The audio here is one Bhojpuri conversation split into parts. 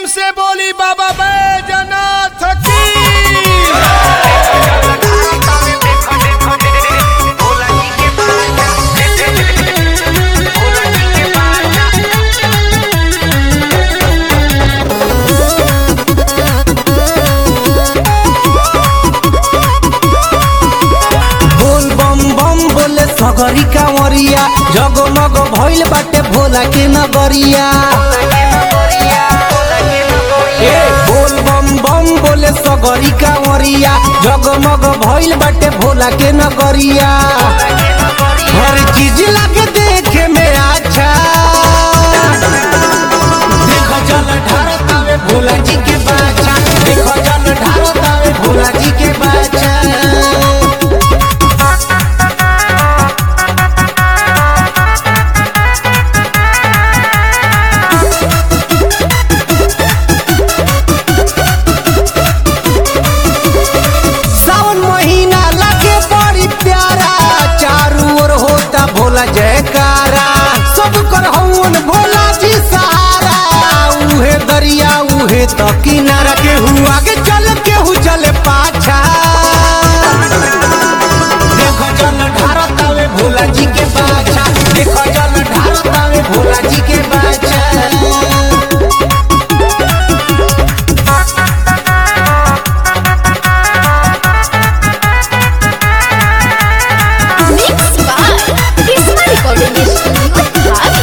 से बोली बाबा बैजनाथ की बोल बम बम बोले सगरी कांवरिया जगमग भइल बाटे भोला के नगरिया ए बोल बम बम बोले सगरी कांवरिया जगमग भइल बाटे भोला के नगरिया हर चीज लगे देखे में अच्छा देखो जल ढारतावे भोला जी के बाचा देखो जल ढारतावे भोला जी के बाचा सावन महीना लगे बड़ी प्यारा चारू ओर होता भोला जयकारा सब कर हवन भोला जी सहारा उहे दरिया उहे तो किनारा केहू आगे चल केहू चले पाछा देखो जल ढारतावे भोला जी के बाछा देखो जल ढारतावे भोला जी के बाछा Mix by Kisma Recording Studio, Bali.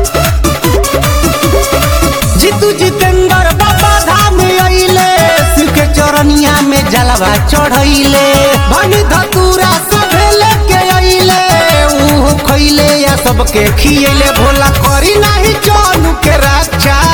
Jitu Jitendra बाबा धाम अइले शिव के चरनिया में जलवा चढ़ैले भनी धतूरा सभे लेके अइले ऊ खइले या सबके खियले भोला करी नाही जानू के रक्षा